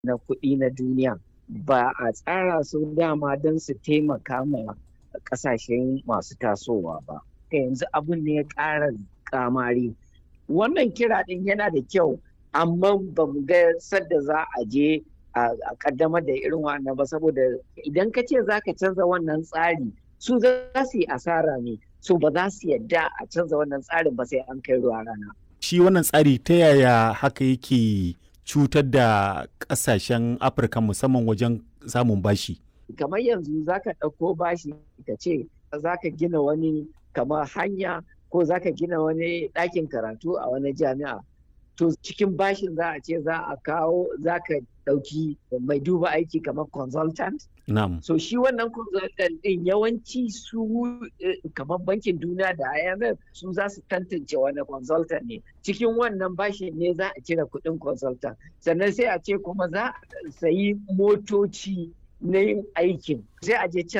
na kuɗi na duniya ba a tsara su dama don su taimaka ma ƙasashen masu tasowa ba. Yanzu abin ne ya ƙara kamari. Wannan kira ɗin yana da kyau amma ba mu ga sadda za a je a kaddamar da irin wannan ba saboda idan ka ce za ka canza wannan tsari su za su yi asara ne so ba za su yadda a canza wannan tsarin ba sai an kai ruwa rana. Shi wannan tsari ta yaya haka yake cutar da ƙasashen Afirka musamman wajen samun bashi? Kamar yanzu za ka ɗauko bashi ka ce za ka gina wani kamar hanya ko za ka gina wani ɗakin karatu a wani jami'a. To cikin bashin za a ce za a kawo za ka ɗauki mai duba aiki kamar consultant. Na'am. So shi wannan consultant ɗin yawanci su kamar bankin duniya da IMF su za su tantance wani consultant ne. Cikin wannan bashin ne za a cire kuɗin consultant. Sannan sai a ce kuma za a sayi motoci na yin aikin. Sai a je can